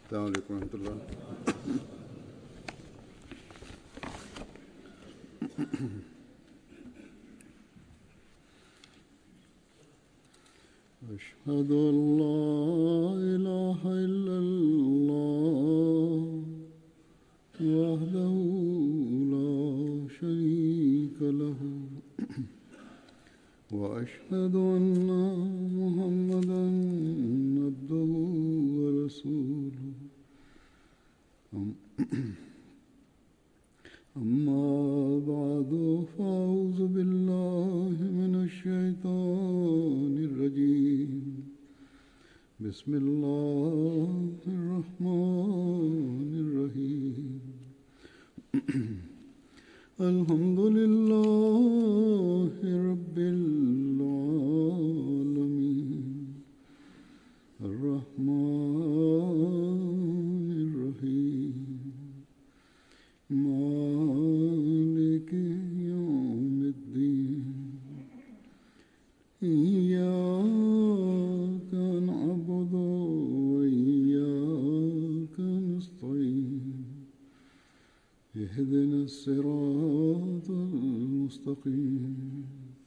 السلام عليكم ورحمة الله أشهد أن لا إله إلا الله وحده لا شريك له وأشهد أن محمدا عبده ورسوله أم- أما بعد فأعوذ بالله من الشيطان الرجيم بسم الله الرحمن الرحيم الحمد لله رب العالمين الرحمن الرحيم مالك يوم الدين إياك نعبد وإياك نستعين اهدنا الصراط المستقيم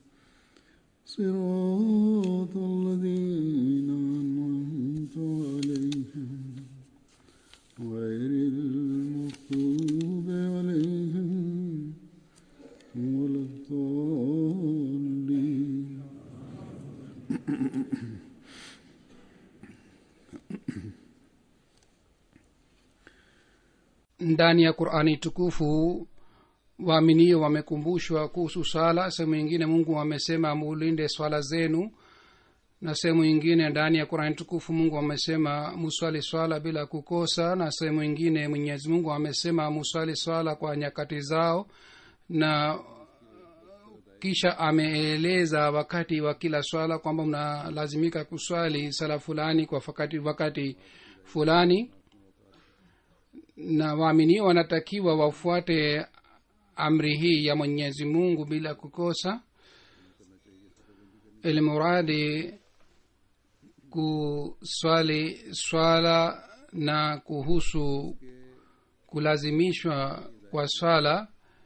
صراط الذين أنعمت عليهم غير المغضوب عليهم ولا الضالين ndani ya qurani tukufu waaminio wamekumbushwa kuhusu swala sehemu ingine mungu amesema mulinde swala zenu na sehemu ingine ndani ya qurani tukufu mungu amesema muswali swala bila kukosa na sehemu ingine mwenyezi mungu amesema muswali swala kwa nyakati zao na kisha ameeleza wakati wa kila swala kwamba mnalazimika kuswali sala fulani kwa wakati, wakati fulani na waaminio wanatakiwa wafuate amri hii ya mwenyezi mungu bila kukosa ilimuradi kuswali swala na kuhusu kulazimishwa kwa swala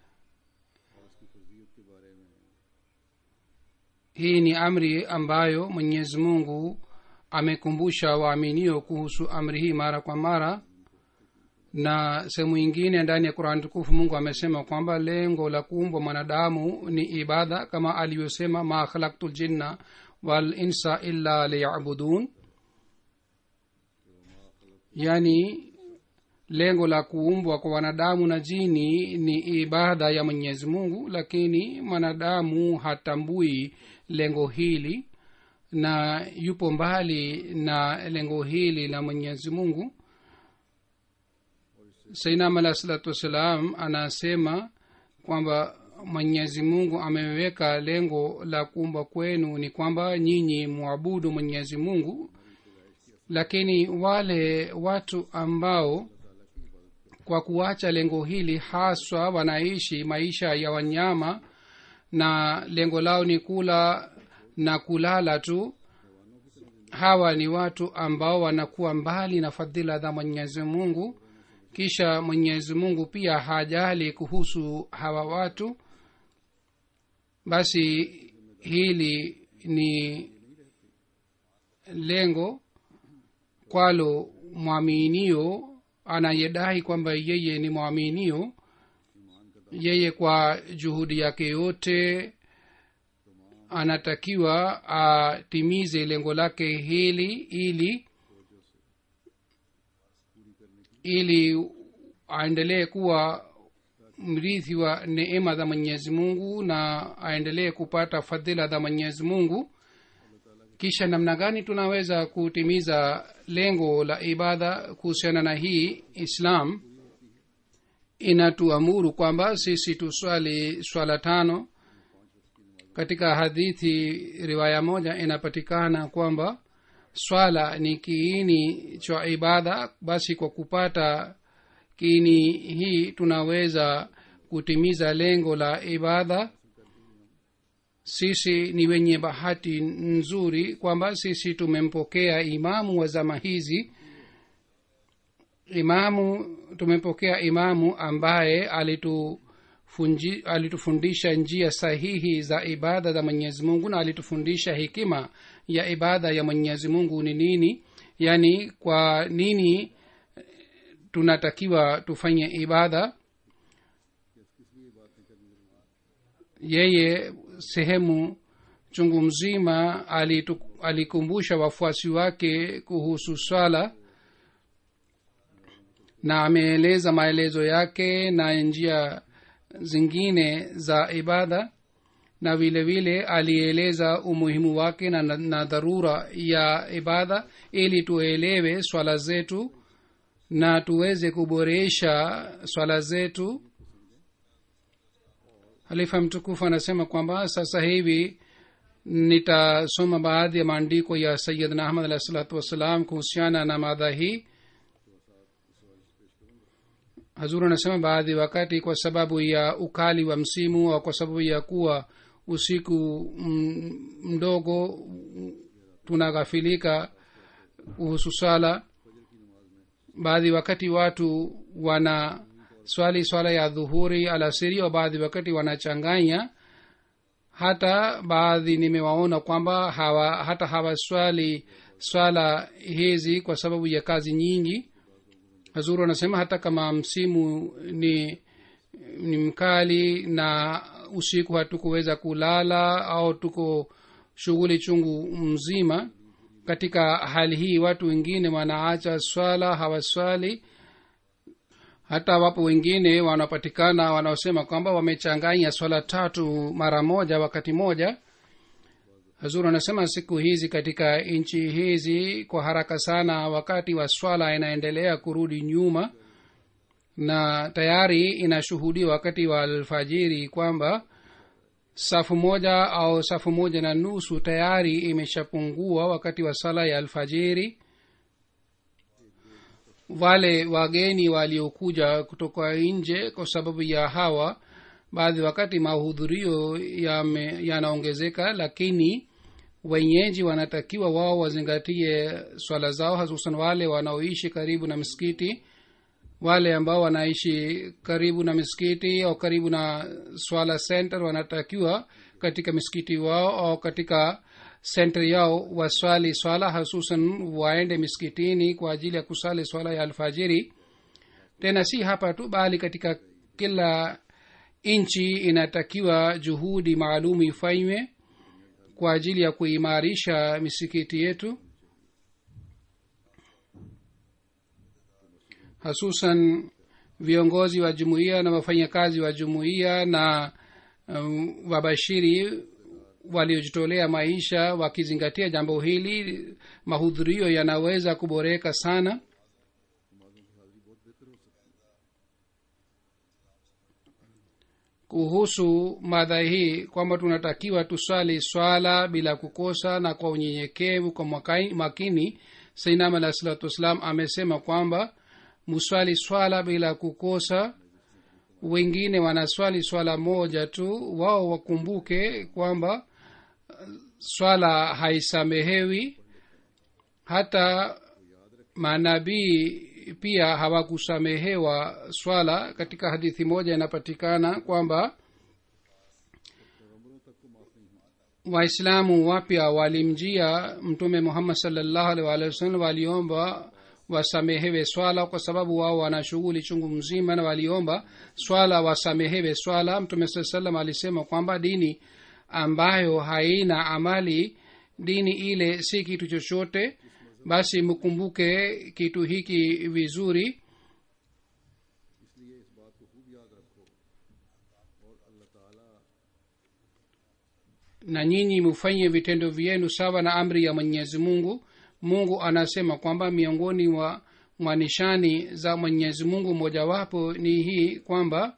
hii ni amri ambayo mwenyezi mungu amekumbusha waaminio kuhusu amri hii mara kwa mara na sehemu ingine ndani ya qurani tukufu mungu amesema kwamba lengo la kuumbwa mwanadamu ni ibada kama alivyosema ma khalaktu ljinna walinsa illa liyabudun yaani lengo la kuumbwa kwa wanadamu na jini ni ibada ya mwenyezi mungu lakini mwanadamu hatambui lengo hili na yupo mbali na lengo hili la mwenyezi mungu sainam alah salatu wassalam anasema kwamba mwenyezi mungu ameweka lengo la kuumba kwenu ni kwamba nyinyi mwabudu mwenyezi mungu lakini wale watu ambao kwa kuacha lengo hili haswa wanaishi maisha ya wanyama na lengo lao ni kula na kulala tu hawa ni watu ambao wanakuwa mbali na fadhila za mwenyezi mungu kisha mwenyezi mungu pia hajali kuhusu hawa watu basi hili ni lengo kwalo mwaminio anayedai kwamba yeye ni mwaminio yeye kwa juhudi yake yote anatakiwa atimize lengo lake hili ili ili aendelee kuwa mrithi wa neema za mwenyezi mungu na aendelee kupata fadhila za mwenyezi mungu kisha namna gani tunaweza kutimiza lengo la ibada kuhusiana na hii islam inatuamuru kwamba sisi tuswali swala tano katika hadithi riwaya moja inapatikana kwamba swala ni kiini cha ibada basi kwa kupata kiini hii tunaweza kutimiza lengo la ibada sisi ni wenye bahati nzuri kwamba sisi tumempokea imamu wa zama hizi imamu tumepokea imamu ambaye alitufunji, alitufundisha njia sahihi za ibada za mwenyezi mungu na alitufundisha hekima ya ibada ya mwenyezi mungu ni nini yaani kwa nini tunatakiwa tufanye ibada yeye sehemu chungu mzima alitu, alikumbusha wafuasi wake kuhusu swala na ameeleza maelezo yake na njia zingine za ibada na vile vile alieleza umuhimu wake na, na, na dharura ya ibada ili tuelewe swala zetu na tuweze kuboresha swala zetu halifa mtukufu anasema kwamba sasa hivi nitasoma baadhi ya maandiko ya sayidna ahmad alahi salatu wassalam kuhusiana na madha hii hazuru anasema baadhi wakati kwa sababu ya ukali wa msimu au kwa sababu ya kuwa usiku mdogo tunaghafilika kuhusu swala baadhi wakati watu wana swali swala ya dhuhuri alasiri au baadhi wakati wanachanganya hata baadhi nimewaona kwamba hawa hata hawaswali swala hizi kwa sababu ya kazi nyingi hazuru anasema hata kama msimu ni ni mkali na usiku hatukuweza kulala au tuko shughuli chungu mzima katika hali hii watu wengine wanaacha swala hawaswali hata wapo wengine wanapatikana wanaosema kwamba wamechanganya swala tatu mara moja wakati moja hazuru anasema siku hizi katika nchi hizi kwa haraka sana wakati wa swala inaendelea kurudi nyuma na tayari inashuhudia wakati wa alfajiri kwamba safu moja au safu moja na nusu tayari imeshapungua wakati wa sala ya alfajiri wale wageni waliokuja kutoka nje kwa sababu ya hawa baadhi wakati mahudhurio yanaongezeka ya lakini wenyeji wanatakiwa wao wazingatie swala zao hususan wale wanaoishi karibu na msikiti wale ambao wanaishi karibu na misikiti au karibu na swala center wanatakiwa katika misikiti wao au katika senter yao waswali swala hususan waende misikitini kwa ajili ya kusali swala ya alfajiri tena si hapa tu bali katika kila nchi inatakiwa juhudi maalum ifanywe kwa ajili ya kuimarisha misikiti yetu hasusan viongozi wa jumuiya na wafanyakazi wa jumuiya na um, wabashiri waliojitolea maisha wakizingatia jambo hili mahudhurio yanaweza kuboreka sana kuhusu madha hii kwamba tunatakiwa tuswali swala bila kukosa na kwa unyenyekevu kwa makini sainam alahi salatu wassalam amesema kwamba muswali swala bila kukosa wengine wanaswali swala moja tu wao wakumbuke kwamba swala haisamehewi hata manabii pia hawakusamehewa swala katika hadithi moja inapatikana kwamba waislamu wapya walimjia mtume muhammad salllahu alih walihi wasallam waliomba wasamehewe swala kwa sababu wao wana shughuli chungu mzima na waliomba swala wasamehewe swala mtume saa salam alisema kwamba dini ambayo haina amali dini ile si kitu chochote basi mkumbuke kitu hiki vizuri na nyinyi mufanye vitendo vyenu sawa na amri ya mwenyezi mungu mungu anasema kwamba miongoni mwa mwa nishani za mwenyezi mungu mojawapo ni hii kwamba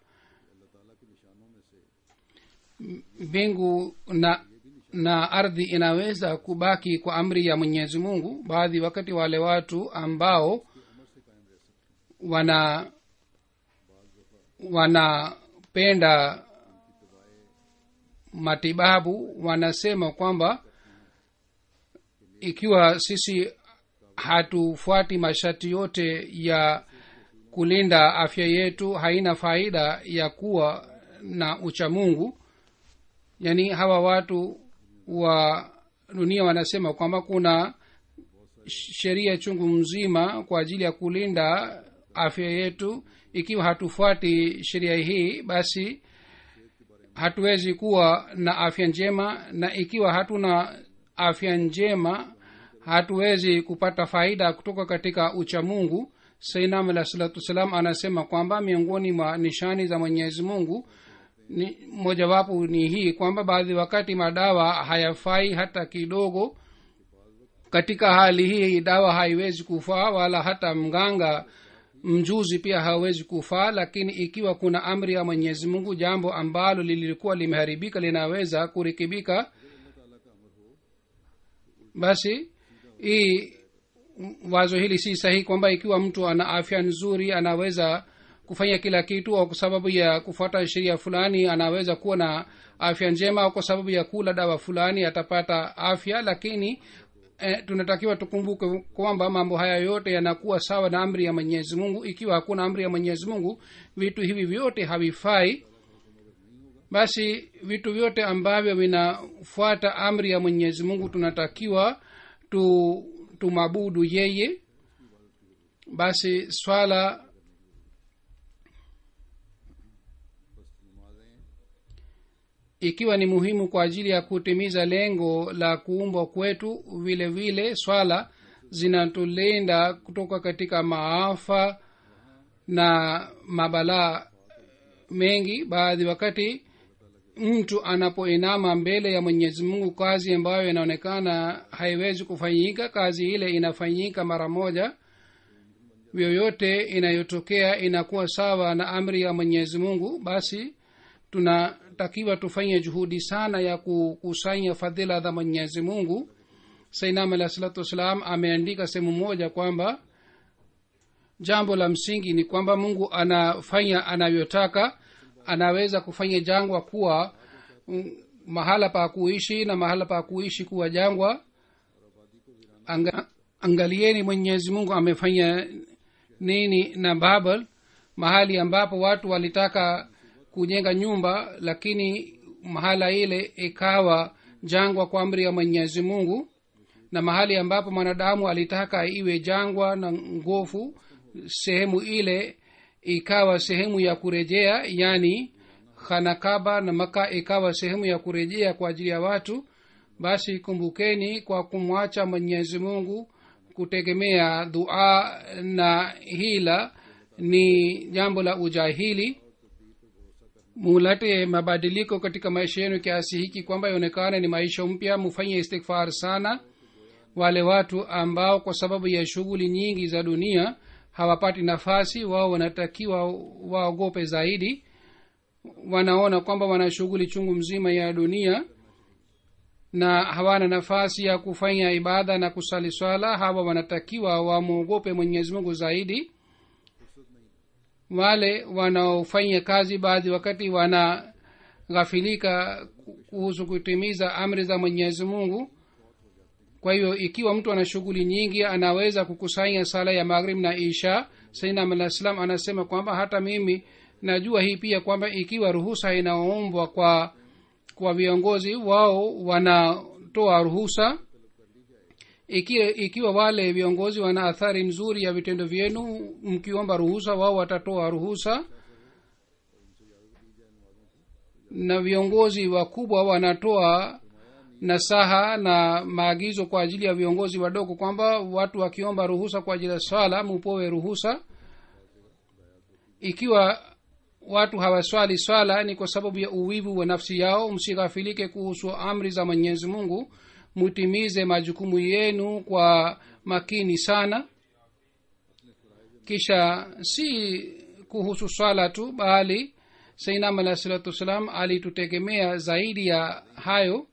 mbingu na na ardhi inaweza kubaki kwa amri ya mwenyezi mungu baadhi wakati wale watu ambao wana wanapenda matibabu wanasema kwamba ikiwa sisi hatufuati masharti yote ya kulinda afya yetu haina faida ya kuwa na uchamungu yaani hawa watu wa dunia wanasema kwamba kuna sheria chungu mzima kwa ajili ya kulinda afya yetu ikiwa hatufuati sheria hii basi hatuwezi kuwa na afya njema na ikiwa hatuna afya njema hatuwezi kupata faida kutoka katika uchamungu sainam alah salatu wassalam anasema kwamba miongoni mwa nishani za mwenyezi mungu ni mojawapo ni hii kwamba baadhi wakati madawa hayafai hata kidogo katika hali hii dawa haiwezi kufaa wala hata mganga mjuzi pia hawezi kufaa lakini ikiwa kuna amri ya mwenyezi mungu jambo ambalo lilikuwa limeharibika linaweza kurekebika basi hii wazo hili si sahihi kwamba ikiwa mtu ana afya nzuri anaweza kufanya kila kitu au kwa sababu ya kufuata sheria fulani anaweza kuwa na afya njema au kwa sababu ya kula dawa fulani atapata afya lakini eh, tunatakiwa tukumbuke kwamba mambo haya yote yanakuwa sawa na amri ya mwenyezi mungu ikiwa hakuna amri ya mwenyezi mungu vitu hivi vyote havifai basi vitu vyote ambavyo vinafuata amri ya mwenyezi mungu tunatakiwa tu tumabudu yeye basi swala ikiwa ni muhimu kwa ajili ya kutimiza lengo la kuumbwa kwetu vile vile swala zinatulinda kutoka katika maafa na mabalaa mengi baadhi wakati mtu anapoinama mbele ya mwenyezi mungu kazi ambayo inaonekana haiwezi kufanyika kazi ile inafanyika mara moja yoyote inayotokea inakuwa sawa na amri ya mwenyezi mungu basi tunatakiwa tufanye juhudi sana ya kukusanya fadhila za mwenyezi mungu sainam alah salatu wassalam ameandika sehemu moja kwamba jambo la msingi ni kwamba mungu anafanya anavyotaka anaweza kufanya jangwa kuwa mm, mahala pa kuishi na mahala pa kuishi kuwa jangwa Anga, angalieni mwenyezi mungu amefanya nini na babel mahali ambapo watu walitaka kujenga nyumba lakini mahala ile ikawa jangwa kwa amri ya mwenyezi mungu na mahali ambapo mwanadamu alitaka iwe jangwa na ngofu sehemu ile ikawa sehemu ya kurejea yani khanakaba na maka ikawa sehemu ya kurejea kwa ajili ya watu basi kumbukeni kwa kumwacha mwenyezi mungu kutegemea dua na hila ni jambo la ujahili mulete mabadiliko katika maisha yenu kiasi hiki kwamba ionekane ni maisha mpya mufanye istighfar sana wale watu ambao kwa sababu ya shughuli nyingi za dunia hawapati nafasi wao wanatakiwa waogope zaidi wanaona kwamba wana shughuli chungu mzima ya dunia na hawana nafasi ya kufanya ibada na kusali swala hawa wanatakiwa wamwogope mwenyezi mungu zaidi wale wanaofanya kazi baadhi wakati wanaghafilika kuhusu kutimiza amri za mwenyezi mungu kwa hiyo ikiwa mtu ana shughuli nyingi anaweza kukusanya sala ya maghrib na isha sainam alah salam anasema kwamba hata mimi najua hii pia kwamba ikiwa ruhusa inaombwa kwa kwa viongozi wao wanatoa ruhusa ikiwa, ikiwa wale viongozi wana athari nzuri ya vitendo vyenu mkiomba ruhusa wao watatoa ruhusa na viongozi wakubwa wanatoa nasaha na maagizo kwa ajili ya viongozi wadogo kwamba watu wakiomba ruhusa kwa ajili ya swala mupowe ruhusa ikiwa watu hawaswali swala ni kwa sababu ya uwivu wa nafsi yao msighafilike kuhusu amri za mwenyezi mungu mutimize majukumu yenu kwa makini sana kisha si kuhusu swala tu bali sainam alahi salatu wassalam alitutegemea zaidi ya hayo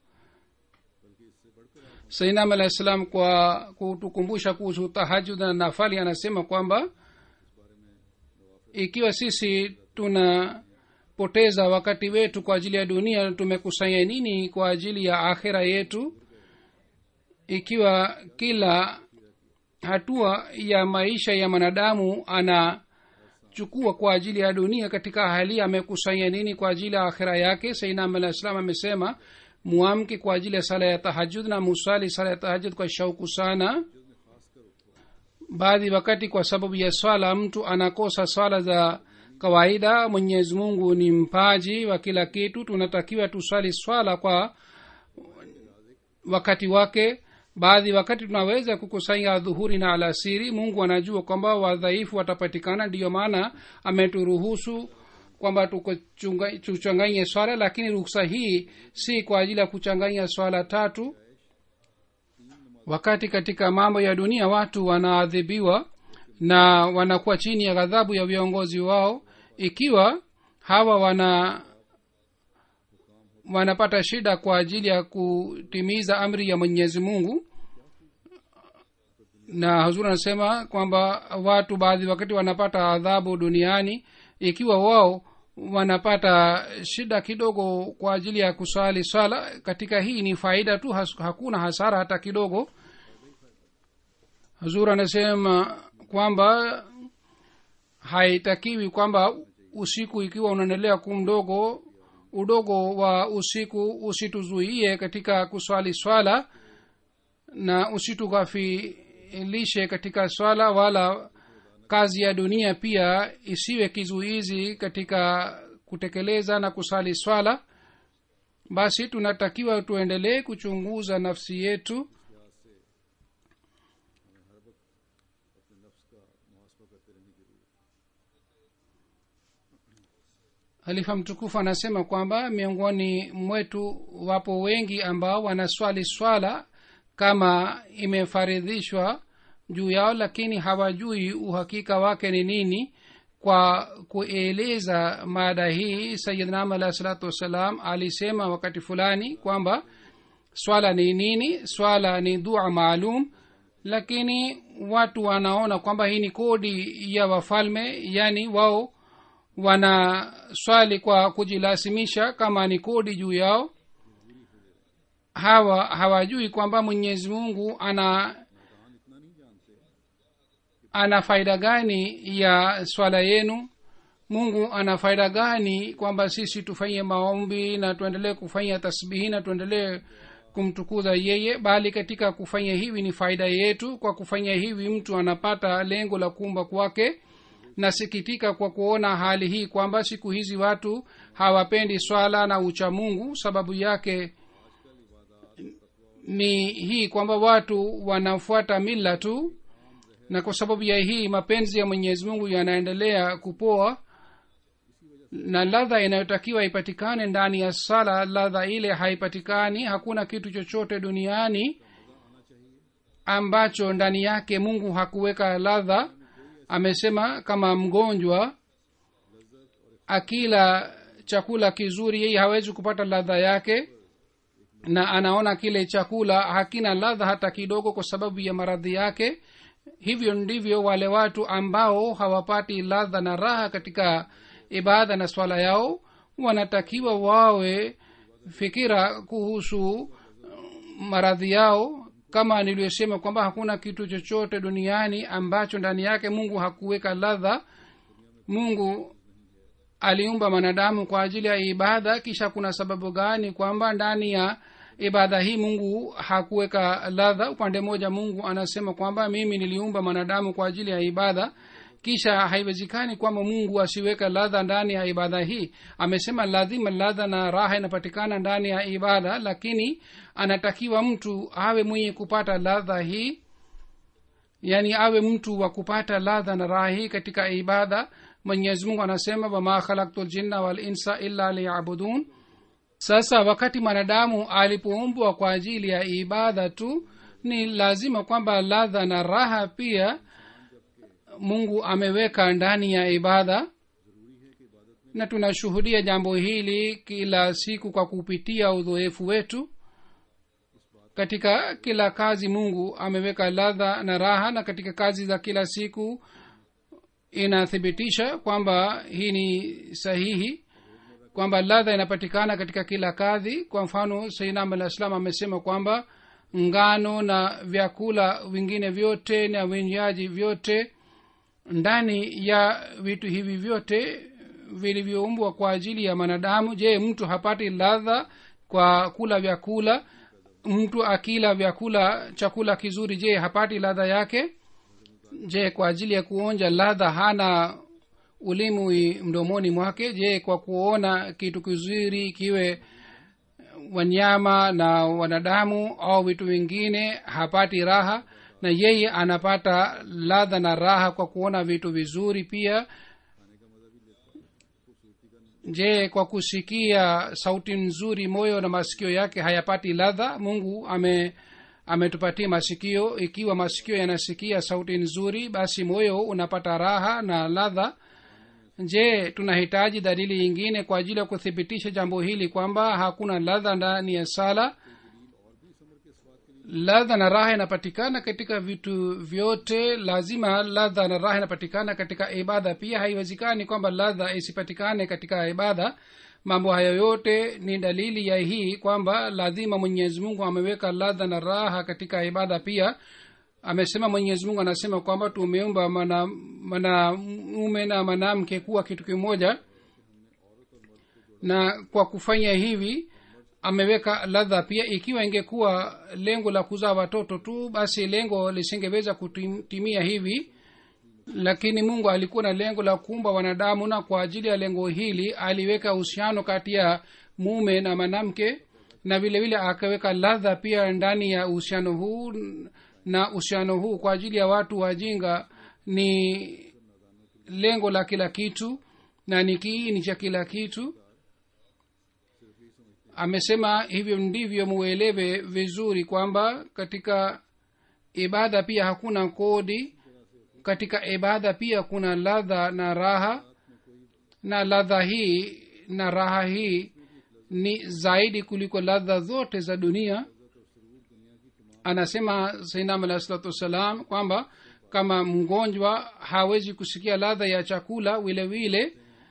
sainam alahi salam kwa kutukumbusha kuhusu tahajud na nafali anasema kwamba ikiwa sisi tunapoteza wakati wetu kwa ajili ya dunia tumekusanya nini kwa ajili ya akhira yetu ikiwa kila hatua ya maisha ya mwanadamu ana amechukua kwa ajili ya dunia katika hali amekusanya nini kwa ajili ya akhira yake sainam alah salam amesema muamke kwa ajili ya sala ya tahajud na musali sala ya tahajud kwa shauku sana baadhi wakati kwa sababu ya swala mtu anakosa swala za kawaida mwenyezi mungu ni mpaji wa kila kitu tunatakiwa tuswali swala kwa wakati wake baadhi wakati tunaweza kukusanya dhuhuri na alasiri mungu anajua kwamba wadhaifu watapatikana ndiyo maana ameturuhusu kwamba tuchanganye swala lakini ruksa hii si kwa ajili ya kuchanganya swala tatu wakati katika mambo ya dunia watu wanaadhibiwa na wanakuwa chini ya ghadhabu ya viongozi wao ikiwa hawa wana wanapata shida kwa ajili ya kutimiza amri ya mwenyezi mungu na huzuri anasema kwamba watu baadhi wakati wanapata adhabu duniani ikiwa wao wanapata shida kidogo kwa ajili ya kuswali swala katika hii ni faida tu has, hakuna hasara hata kidogo hazur anasema kwamba haitakiwi kwamba usiku ikiwa unaendelea kumdogo udogo wa usiku usituzuie katika kuswali swala na usitukafilishe katika swala wala kazi ya dunia pia isiwe kizuizi katika kutekeleza na kusali swala basi tunatakiwa tuendelee kuchunguza nafsi yetu halifa mtukufu anasema kwamba miongoni mwetu wapo wengi ambao wanaswali swala kama imefaridhishwa juu yao lakini hawajui uhakika wake ni nini kwa kueleza mada hii sayidnam alahi salatu wassalam alisema wakati fulani kwamba swala ni nini swala ni dua maalum lakini watu wanaona kwamba hii ni kodi ya wafalme yani wao wanaswali kwa kujilasimisha kama ni kodi juu yao hawa hawajui kwamba mwenyezi mungu ana ana faida gani ya swala yenu mungu ana faida gani kwamba sisi tufanye maombi na tuendelee kufanya tasbihi na tuendelee kumtukuza yeye bali katika kufanya hivi ni faida yetu kwa kufanya hivi mtu anapata lengo la kuumba kwake nasikitika kwa kuona hali hii kwamba siku hizi watu hawapendi swala na ucha mungu sababu yake ni hii kwamba watu wanafuata mila tu na kwa sababu ya hii mapenzi ya mwenyezi mungu yanaendelea kupoa na ladha inayotakiwa ipatikane ndani ya sala ladha ile haipatikani hakuna kitu chochote duniani ambacho ndani yake mungu hakuweka ladha amesema kama mgonjwa akila chakula kizuri yeye hawezi kupata ladha yake na anaona kile chakula hakina ladha hata kidogo kwa sababu ya maradhi yake hivyo ndivyo wale watu ambao hawapati ladha na raha katika ibada na swala yao wanatakiwa wawe fikira kuhusu maradhi yao kama niliyosema kwamba hakuna kitu chochote duniani ambacho ndani yake mungu hakuweka ladha mungu aliumba mwanadamu kwa ajili ya ibada kisha kuna sababu gani kwamba ndani ya ibada hii mungu hakuweka ladha upande mmoja mungu anasema kwamba mimi niliumba mwanadamu kwa ajili ya ibada kisha haiwezekani kwamba mungu asiweka ladha ndani ya ibada hii amesema lazima ladha na raha inapatikana ndani ya ibada lakini anatakiwa mtu awe mwenye kupata ladha hii yaani awe mtu wa kupata ladha na raha hii katika ibada mwenyezi mungu anasema wama khalaktu ljinna walinsa illa liyabudun sasa wakati mwanadamu alipoumbwa kwa ajili ya ibada tu ni lazima kwamba ladha na raha pia mungu ameweka ndani ya ibada na tunashuhudia jambo hili kila siku kwa kupitia udhoefu wetu katika kila kazi mungu ameweka ladha na raha na katika kazi za kila siku inathibitisha kwamba hii ni sahihi kwamba ladha inapatikana katika kila kadhi kwa mfano sainam alah salam amesema kwamba ngano na vyakula vingine vyote na vinywaji vyote ndani ya vitu hivi vyote vilivyoumbwa kwa ajili ya mwanadamu je mtu hapati ladha kwa kula vyakula mtu akila vyakula chakula kizuri je hapati ladha yake je kwa ajili ya kuonja ladha hana ulimwi mdomoni mwake je kwa kuona kitu kizuri kiwe wanyama na wanadamu au vitu vingine hapati raha na yeye anapata ladha na raha kwa kuona vitu vizuri pia je kwa kusikia sauti nzuri moyo na masikio yake hayapati ladha mungu ame ametupatia masikio ikiwa masikio yanasikia sauti nzuri basi moyo unapata raha na ladha je tunahitaji dalili nyingine kwa ajili ya kuthibitisha jambo hili kwamba hakuna ladha ndani ya sala ladha na raha inapatikana katika vitu vyote lazima ladha na raha inapatikana katika ibada pia haiwezekani kwamba ladha isipatikane katika ibada mambo hayo yote ni dalili ya hii kwamba lazima mwenyezi mungu ameweka ladha na raha katika ibada pia amesema mwenyezi mungu anasema kwamba tumeumba mwanamume na mwanamke kuwa kitu kimoja na kwa kufanya hivi ameweka ladha pia ikiwa ingekuwa lengo la kuzaa watoto tu basi lengo lisingeweza kutimia hivi lakini mungu alikuwa na lengo la kuumba wanadamu na kwa ajili ya lengo hili aliweka uhusiano kati ya mume na mwanamke na vile vile akaweka ladha pia ndani ya uhusiano huu na uhusiano huu kwa ajili ya watu wajinga ni lengo la kila kitu na ni kiini cha kila kitu amesema hivyo ndivyo muelewe vizuri kwamba katika ibada pia hakuna kodi katika ibada pia kuna ladha na raha na ladha hii na raha hii ni zaidi kuliko ladha zote za dunia anasema sainam alahi salatu wassalam kwamba kama mgonjwa hawezi kusikia ladha ya chakula vile vile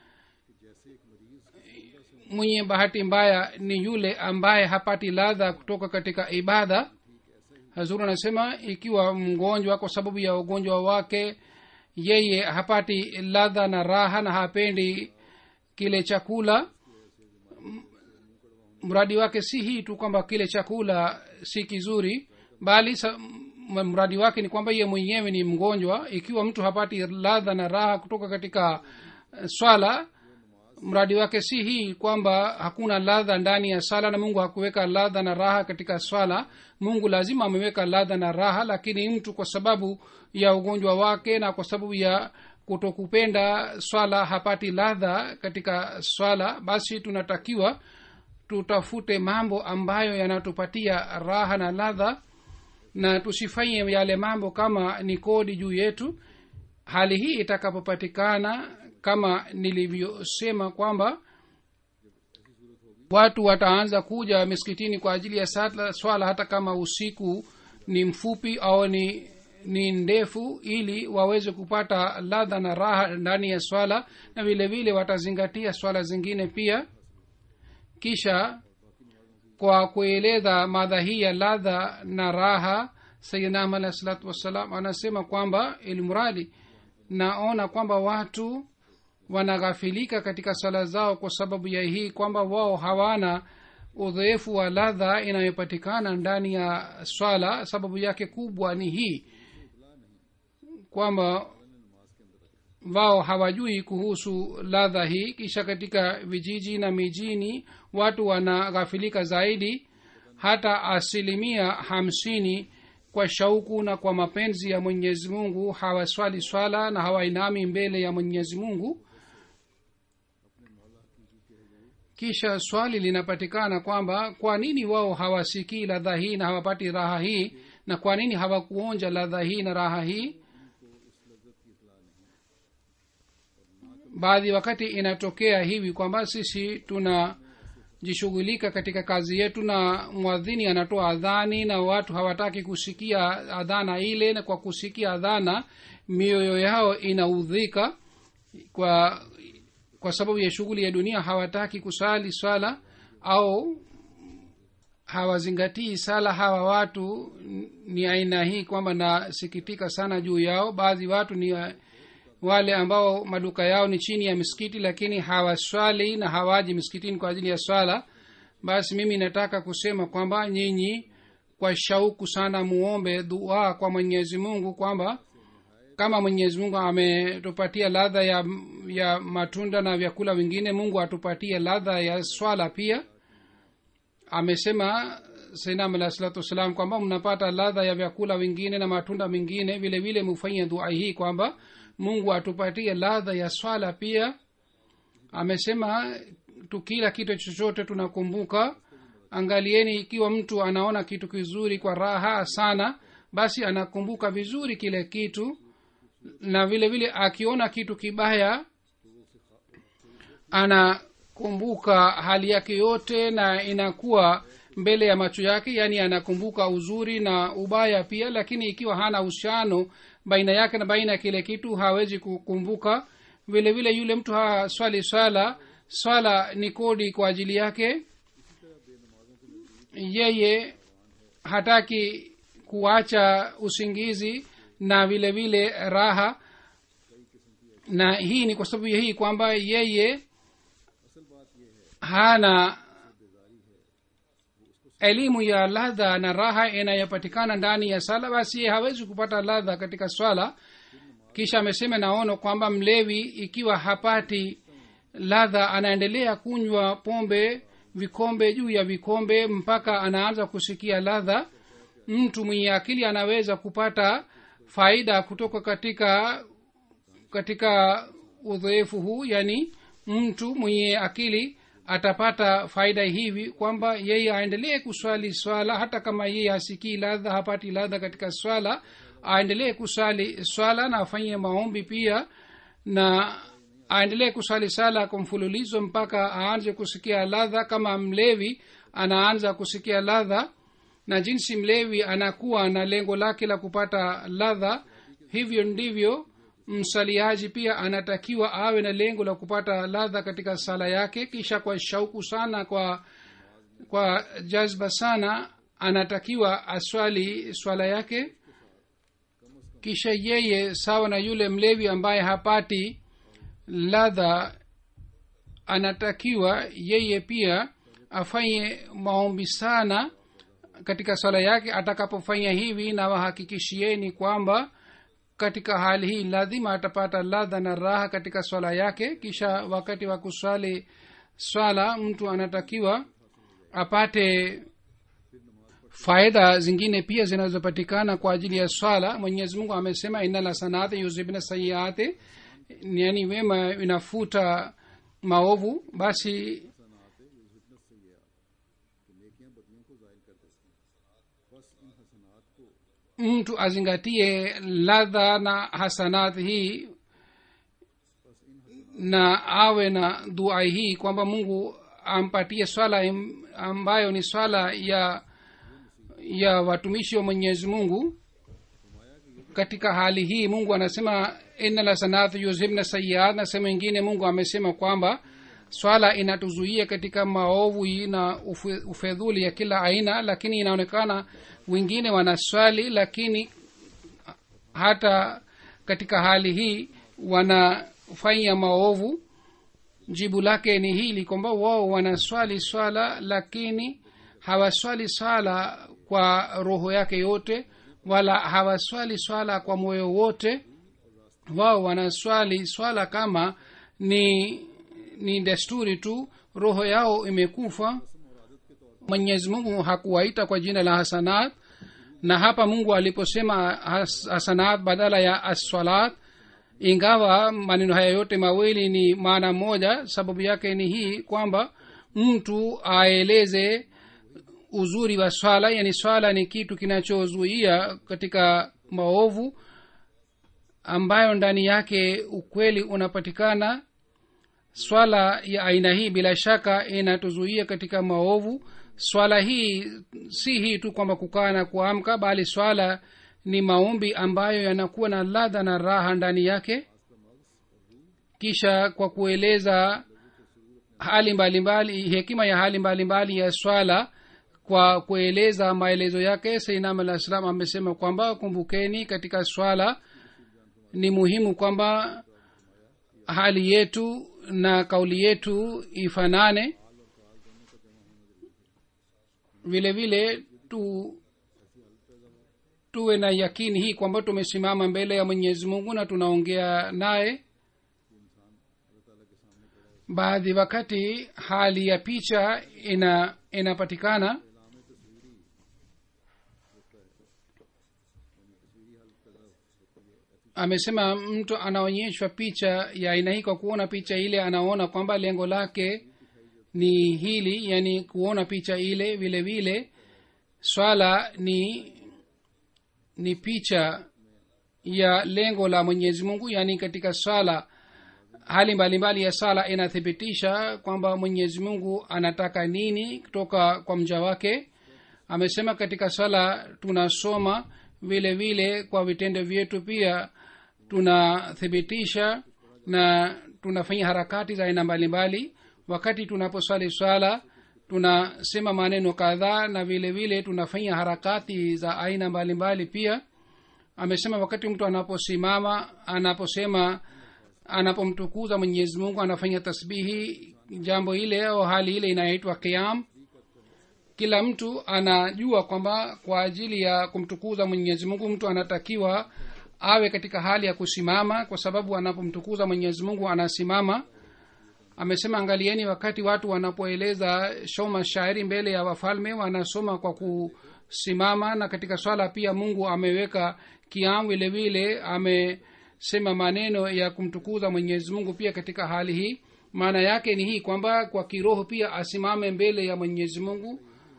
mwenye bahati mbaya ni yule ambaye hapati ladha kutoka katika ibada hazuru anasema ikiwa mgonjwa kwa sababu ya ugonjwa wake yeye hapati ladha na raha na hapendi kile chakula mradi wake si hii tu kwamba kile chakula si kizuri bali sa, mradi wake ni kwamba ye mwenyewe ni mgonjwa ikiwa mtu hapati ladha na raha kutoka katika swala mradi wake si hii kwamba hakuna ladha ndani ya sala na mungu hakuweka ladha na raha katika swala mungu lazima ameweka ladha na raha lakini mtu kwa sababu ya ugonjwa wake na kwa sababu ya kutokupenda swala hapati ladha katika swala basi tunatakiwa tutafute mambo ambayo yanatupatia raha na ladha na tusifanye yale mambo kama ni kodi juu yetu hali hii itakapopatikana kama nilivyosema kwamba watu wataanza kuja miskitini kwa ajili ya sala, swala hata kama usiku ni mfupi au ni ni ndefu ili waweze kupata ladha na raha ndani ya swala na vile vile watazingatia swala zingine pia kisha kwa kueleza madha hii ya ladha na raha sayidnam alahi salatu wassalam anasema kwamba ilmradi naona kwamba watu wanaghafilika katika sala zao kwa sababu ya hii kwamba wao hawana udhoefu wa ladha inayopatikana ndani ya swala sababu yake kubwa ni hii kwamba wao hawajui kuhusu ladha hii kisha katika vijiji na mijini watu wanaghafilika zaidi hata asilimia hamsini kwa shauku na kwa mapenzi ya mwenyezi mungu hawaswali swala na hawainami mbele ya mwenyezi mungu kisha swali linapatikana kwamba kwa nini wao hawasikii ladha hii na hawapati raha hii na kwa nini hawakuonja ladha hii na raha hii baadhi wakati inatokea hivi kwamba sisi tunajishughulika katika kazi yetu na mwadhini anatoa adhani na watu hawataki kusikia adhana ile na kwa kusikia adhana mioyo yao inaudhika kwa kwa sababu ya shughuli ya dunia hawataki kusali swala au hawazingatii sala hawa watu ni aina hii kwamba nasikitika sana juu yao baadhi watu ni wale ambao maduka yao ni chini ya misikiti lakini hawaswali na hawaji misikitini kwa ajili ya swala basi mimi nataka kusema kwamba nyinyi kwa shauku sana muombe dua kwa mwenyezi mungu kwamba kama mwenyezi mungu ametupatia ladha ya, ya matunda na vyakula vingine mungu atupatie ladha ya swala pia amesema sainam alah salatu wassalam kwamba mnapata ladha ya vyakula vingine na matunda mengine vile vile mufanye dua hii kwamba mungu atupatie ladha ya swala pia amesema tukila kitu chochote tunakumbuka angalieni ikiwa mtu anaona kitu kizuri kwa raha sana basi anakumbuka vizuri kile kitu na vile vile akiona kitu kibaya anakumbuka hali yake yote na inakuwa mbele ya macho yake yaani anakumbuka uzuri na ubaya pia lakini ikiwa hana uhusiano baina yake na baina ya kile kitu hawezi kukumbuka vile vile yule mtu haswali swala swala ni kodi kwa ajili yake yeye hataki kuacha usingizi na vile vile raha na hii ni kwa sababu ya hii kwamba yeye hana elimu ya ladha na raha inayopatikana ndani ya sala basi yeye hawezi kupata ladha katika swala kisha amesema naono kwamba mlevi ikiwa hapati ladha anaendelea kunywa pombe vikombe juu ya vikombe mpaka anaanza kusikia ladha mtu mwenye akili anaweza kupata faida kutoka katika katika udhoefu huu yani mtu mwenye akili atapata faida hivi kwamba yeye aendelee kuswali swala hata kama yeye hasikii ladha hapati ladha katika swala aendelee kuswali swala na afanye maombi pia na aendelee kuswali sala kwa mfululizo mpaka aanze kusikia ladha kama mlevi anaanza kusikia ladha na jinsi mlevi anakuwa na lengo lake la kupata ladha hivyo ndivyo msaliaji pia anatakiwa awe na lengo la kupata ladha katika sala yake kisha kwa shauku sana kwa kwa jazba sana anatakiwa aswali swala yake kisha yeye sawa na yule mlevi ambaye hapati ladha anatakiwa yeye pia afanye maombi sana katika swala yake atakapofanya hivi na wahakikishieni kwamba katika hali hii lazima atapata ladha na raha katika swala yake kisha wakati wa kuswali swala mtu anatakiwa apate faida zingine pia zinazopatikana kwa ajili ya swala mwenyezi mungu amesema inala sanati yuzibna sayiati yani wema inafuta maovu basi mtu azingatie ladha na hasanat hii na awe na dua hii kwamba mungu ampatie swala im- ambayo ni swala ya ya watumishi wa mwenyezi mungu katika hali hii mungu anasema ina la sanatu yuzhibna sayiat na sehemu ingine mungu amesema kwamba swala inatuzuia katika maovu na ufe- ufedhuli ya kila aina lakini inaonekana wengine wanaswali lakini hata katika hali hii wanafanya maovu jibu lake ni hili kwamba wao wanaswali swala lakini hawaswali swala kwa roho yake yote wala hawaswali swala kwa moyo wote wao wanaswali swala kama ni ni desturi tu roho yao imekufa mwenyezi mungu hakuwaita kwa jina la hasanat na hapa mungu aliposema has- hasanat badala ya aswalat ingawa maneno haya yote mawili ni maana moja sababu yake ni hii kwamba mtu aeleze uzuri wa swala yani swala ni kitu kinachozuia katika maovu ambayo ndani yake ukweli unapatikana swala ya aina hii bila shaka inatuzuia katika maovu swala hii si hii tu kwamba kukaa na kuamka bali swala ni maombi ambayo yanakuwa na ladha na raha ndani yake kisha kwa kueleza hali mbalimbali mbali, hekima ya hali mbalimbali mbali ya swala kwa kueleza maelezo yake seinam alah salam amesema kwamba kumbukeni katika swala ni muhimu kwamba hali yetu na kauli yetu ifanane vile vile tu tuwe na yakini hii kwamba tumesimama mbele ya mwenyezi mungu na tunaongea naye baadhi wakati hali ya picha ina inapatikana amesema mtu anaonyeshwa picha ya aina hii kwa kuona picha ile anaona kwamba lengo lake ni hili yani kuona picha ile vile vile swala ni ni picha ya lengo la mwenyezi mungu yaani katika swala hali mbalimbali mbali ya sala inathibitisha kwamba mwenyezi mungu anataka nini kutoka kwa mja wake amesema katika sala tunasoma vile vile kwa vitendo vyetu pia tunathibitisha na tunafanya harakati za aina mbalimbali wakati tunaposwali swala tunasema maneno kadhaa na vile vile tunafanya harakati za aina mbalimbali pia amesema wakati mtu anaposimama anaposema anapomtukuza mwenyezi mungu anafanya tasbihi jambo ile au hali ile inaitwa kiam kila mtu anajua kwamba kwa ajili ya kumtukuza mwenyezi mungu mtu anatakiwa awe katika hali ya kusimama kwa sababu anapomtukuza mwenyezi mungu anasimama amesema angalieni wakati watu wanapoeleza shoma shairi mbele ya wafalme wanasoma kwa kusimama na katika swala pia mungu ameweka kiam vile vile amesema maneno ya kumtukuza mwenyezi mungu pia katika hali hii maana yake ni hii kwamba kwa kiroho pia asimame mbele ya mwenyezi mungu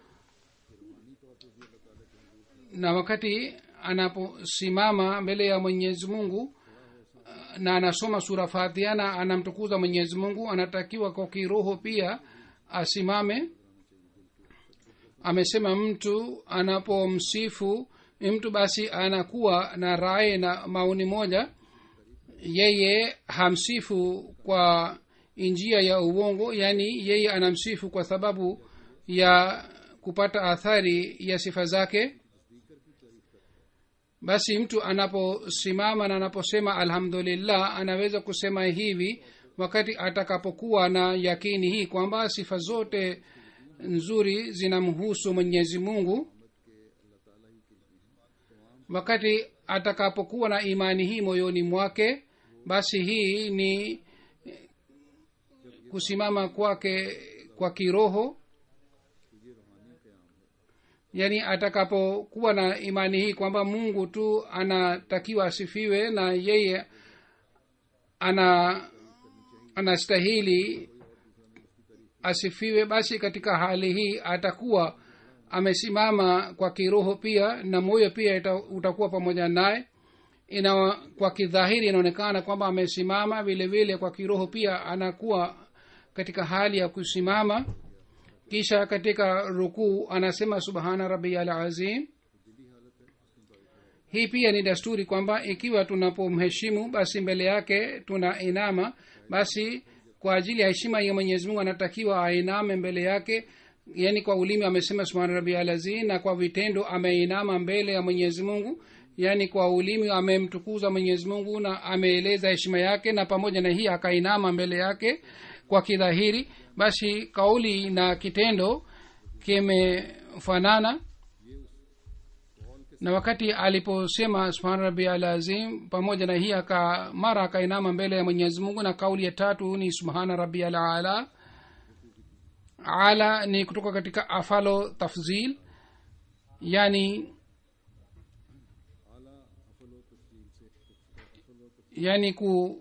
na wakati anaposimama mbele ya mwenyezi mungu na anasoma sura fatiha na anamtukuza mwenyezi mungu anatakiwa kwa kiroho pia asimame amesema mtu anapomsifu mtu basi anakuwa na rai na maoni moja yeye hamsifu kwa njia ya uongo yaani yeye anamsifu kwa sababu ya kupata athari ya sifa zake basi mtu anaposimama na anaposema alhamdulillah anaweza kusema hivi wakati atakapokuwa na yakini hii kwamba sifa zote nzuri zinamhusu mwenyezi mungu wakati atakapokuwa na imani hii moyoni mwake basi hii ni kusimama kwake kwa kiroho yaani atakapokuwa na imani hii kwamba mungu tu anatakiwa asifiwe na yeye ana anastahili asifiwe basi katika hali hii atakuwa amesimama kwa kiroho pia na moyo pia ita, utakuwa pamoja naye ina kwa kidhahiri inaonekana kwamba amesimama vile vile kwa kiroho pia anakuwa katika hali ya kusimama kisha katika rukuu anasema subhana rabial azim hii pia ni desturi kwamba ikiwa tunapomheshimu basi mbele yake tuna inama basi kwa ajili ya heshima ya mwenyezi mungu anatakiwa ainame mbele yake yaani kwa ulimi amesema subhana rabial azim na kwa vitendo ameinama mbele ya mwenyezi mungu yaani kwa ulimi amemtukuza mwenyezi mungu na ameeleza heshima yake na pamoja na hii akainama mbele yake kwa kidhahiri basi kauli na kitendo kimefanana na wakati aliposema subhana rabi al azim pamoja na hii aka mara akainama mbele ya mwenyezi mungu na kauli ya tatu ni subhana rabi al ala ala ni kutoka katika afalo tafzil yani yani ku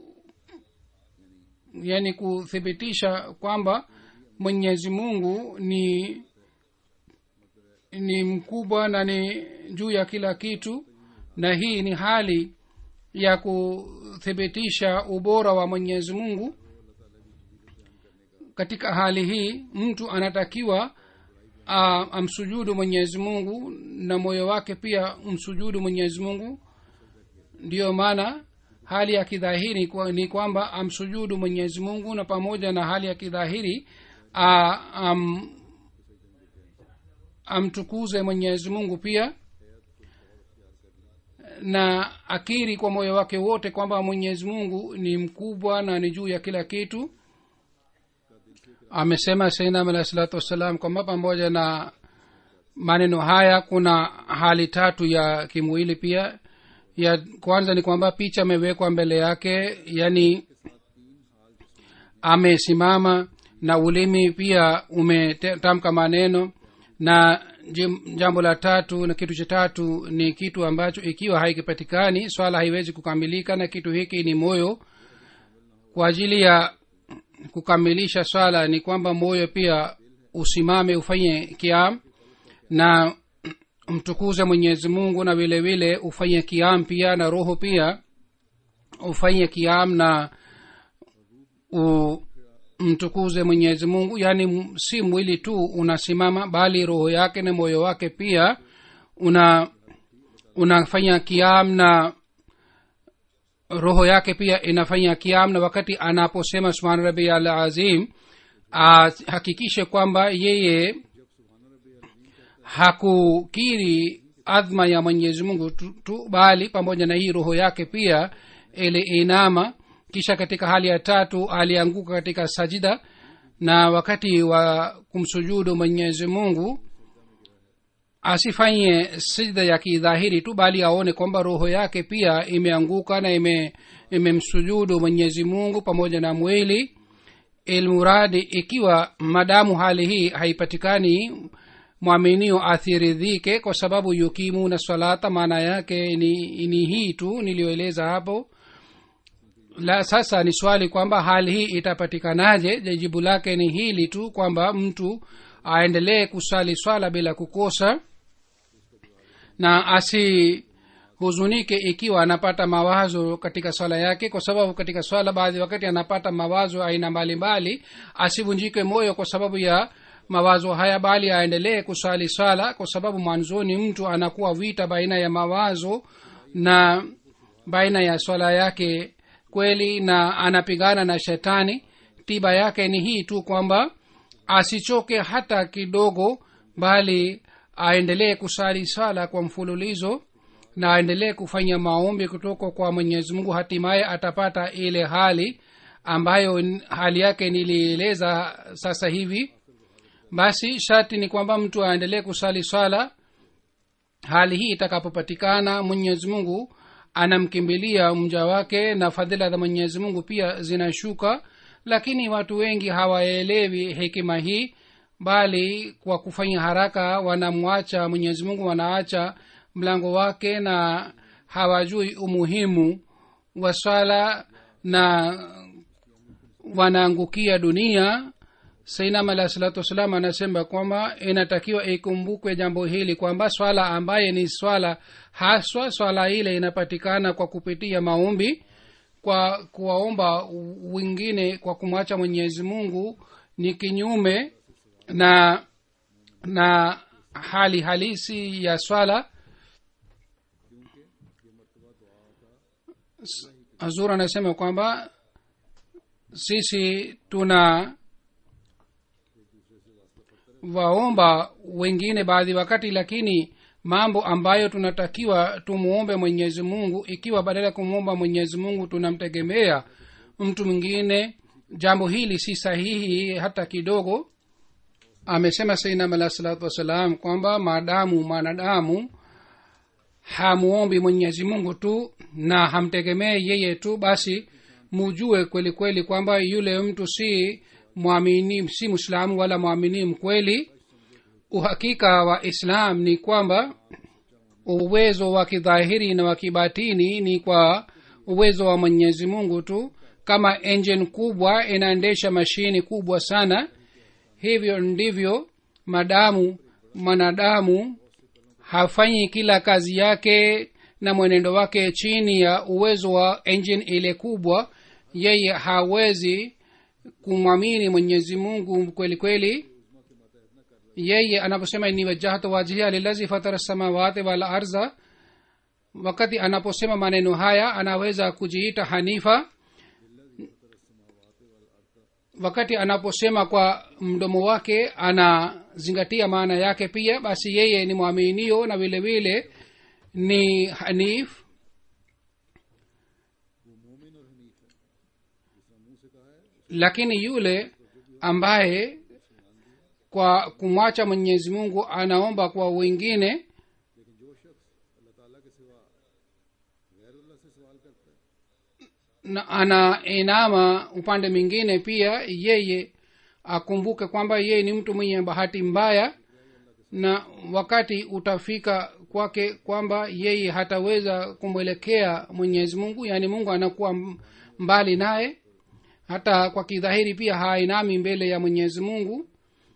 yani kuthibitisha kwamba mwenyezi mungu ni ni mkubwa na ni juu ya kila kitu na hii ni hali ya kuthibitisha ubora wa mwenyezi mungu katika hali hii mtu anatakiwa a, amsujudu mwenyezi mungu na moyo wake pia msujudu mwenyezi mungu ndiyo maana hali ya kidhahiri kwa, ni kwamba amsujudu mwenyezi mungu na pamoja na hali ya kidhahiri a, am, amtukuze mwenyezi mungu pia na akiri kwa moyo wake wote kwamba mwenyezi mungu ni mkubwa na ni juu ya kila kitu amesema sainam alahi salatu wassalam kwamba pamoja na maneno haya kuna hali tatu ya kimwili pia ya kwanza ni kwamba picha amewekwa mbele yake yani amesimama na ulimi pia umetamka maneno na jim- jambo la tatu na kitu cha tatu ni kitu ambacho ikiwa haikipatikani swala haiwezi kukamilika na kitu hiki ni moyo kwa ajili ya kukamilisha swala ni kwamba moyo pia usimame ufanye kiam na mtukuze mwenyezi mungu na vile vile ufanye kiam pia na roho pia ufanye kiam na umtukuze mwenyezi mungu yaani m- si mwili tu unasimama bali roho yake na moyo wake pia una unafanya kiam na roho yake pia inafanya kiam na wakati anaposema subhan rabi al azim ahakikishe kwamba yeye hakukiri adhma ya mwenyezi mungu tu, tu bali pamoja na hii roho yake pia ili inama kisha katika hali ya tatu alianguka katika sajida na wakati wa kumsujudu mwenyezi mungu asifanye sijda ya kidhahiri tu bali aone kwamba roho yake pia imeanguka na ime imemsujudu mwenyezi mungu pamoja na mwili ilmuradi ikiwa madamu hali hii haipatikani mwaminio athiridhike kwa sababu yukimuna salata maana yake ni, ni hii tu niliyoeleza hapo la sasa ni swali kwamba hali hii itapatikanaje Je, jibu lake ni hili tu kwamba mtu aendelee kusali swala bila kukosa na asihuzunike ikiwa anapata mawazo katika swala yake kwa sababu katika swala baadhi wakati anapata mawazo aina mbalimbali asivunjike moyo kwa sababu ya mawazo haya bali aendelee kusali swala kwa sababu mwanzoni mtu anakuwa vita baina ya mawazo na baina ya swala yake kweli na anapigana na shetani tiba yake ni hii tu kwamba asichoke hata kidogo bali aendelee kusali sala kwa mfululizo na aendelee kufanya maombi kutoka kwa mwenyezi mungu hatimaye atapata ile hali ambayo n- hali yake nilieleza sasa hivi basi sharti ni kwamba mtu aendelee kusali swala hali hii itakapopatikana mwenyezi mungu anamkimbilia mja wake na fadhila za mwenyezi mungu pia zinashuka lakini watu wengi hawaelewi hekima hii bali kwa kufanya haraka wanamwacha mwenyezi mungu wanaacha mlango wake na hawajui umuhimu wa swala na wanaangukia dunia sainam alah salatu wassalam anasema kwamba inatakiwa ikumbukwe jambo hili kwamba swala ambaye ni swala haswa swala ile inapatikana kwa kupitia maombi kwa kuwaomba wengine kwa kumwacha mwenyezi mungu ni kinyume na na hali halisi ya swala hazur anasema kwamba sisi tuna waomba wengine baadhi wakati lakini mambo ambayo tunatakiwa tumuombe mwenyezi mungu ikiwa badala ya kumwomba mwenyezi mungu tunamtegemea mtu mwingine jambo hili si sahihi hata kidogo amesema sainam alah salatu wassalam kwamba maadamu mwanadamu hamuombi mwenyezi mungu tu na hamtegemee yeye tu basi mujue kweli kweli kwamba yule mtu si mwamini si mwislamu wala mwamini mkweli uhakika wa islam ni kwamba uwezo wa kidhahiri na wa kibatini ni kwa uwezo wa mwenyezi mungu tu kama engine kubwa inaendesha mashini kubwa sana hivyo ndivyo madamu mwanadamu hafanyi kila kazi yake na mwenendo wake chini ya uwezo wa engine ile kubwa yeye hawezi kumwamini mwenyezi mungu kweli kweli yeye anaposema ni wajahtu wajhia lilazi fatara samawati wal arza wakati anaposema maneno haya anaweza kujiita hanifa wakati anaposema kwa mdomo wake anazingatia maana yake pia basi yeye ni mwaminio na vile vile ni hanif lakini yule ambaye kwa kumwacha mwenyezi mungu anaomba kwa wengine लेकिन जो शख्स अल्लाह ताला के सिवा गैर अल्लाह से सवाल करता है na anainama upande mwingine pia yeye akumbuke kwamba yeye ni mtu mwenye bahati mbaya na wakati utafika kwake kwamba yeye hataweza kumwelekea mwenyezi mungu yaani mungu anakuwa m- mbali naye hata kwa kidhahiri pia hainami mbele ya mwenyezi mungu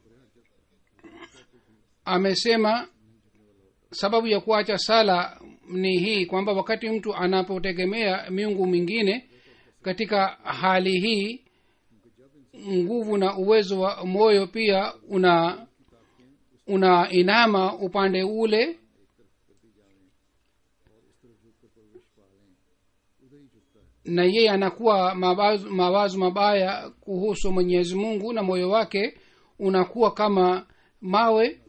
amesema sababu ya kuacha sala ni hii kwamba wakati mtu anapotegemea miungu mingine katika hali hii nguvu na uwezo wa moyo pia una una inama upande ule na yeye anakuwa mawazo, mawazo mabaya kuhusu mwenyezi mungu na moyo wake unakuwa kama mawe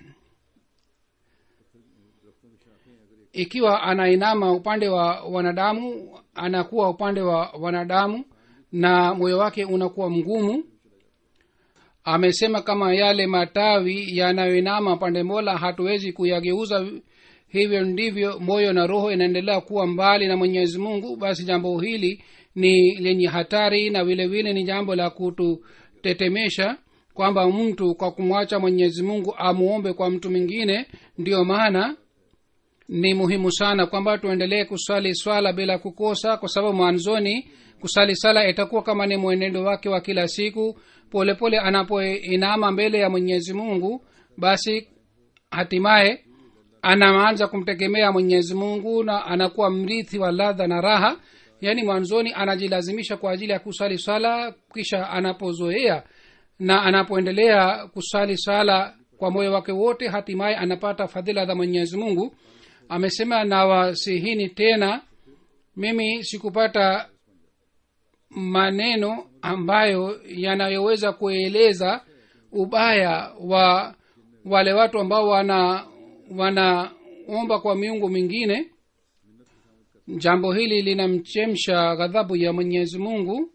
ikiwa anainama upande wa wanadamu anakuwa upande wa wanadamu na moyo wake unakuwa mgumu amesema kama yale matawi yanayoinama pande mola hatuwezi kuyageuza hivyo ndivyo moyo na roho inaendelea kuwa mbali na mwenyezi mungu basi jambo hili ni lenye hatari na vile vile ni jambo la kututetemesha kwamba mtu kwa kumwacha mwenyezi mungu amuombe kwa mtu mwingine ndiyo maana ni muhimu sana kwamba tuendelee kusali swala bila kukosa kwa sababu mwanzoni kusali sala itakuwa kama ni mwenendo wake wa kila siku polepole anapoinama mbele ya mwenyezi mungu basi hatimaye anaanza kumtegemea mwenyezi mungu na anakuwa mrithi wa ladha na raha yaani mwanzoni anajilazimisha kwa ajili ya kusali swala kisha anapozoea na anapoendelea kusali sala kwa moyo wake wote hatimaye anapata fadhila za mwenyezi mungu amesema nawasihini tena mimi sikupata maneno ambayo yanayoweza kueleza ubaya wa wale watu ambao wana wanaomba kwa miungu mingine jambo hili linamchemsha ghadhabu ya mwenyezi mungu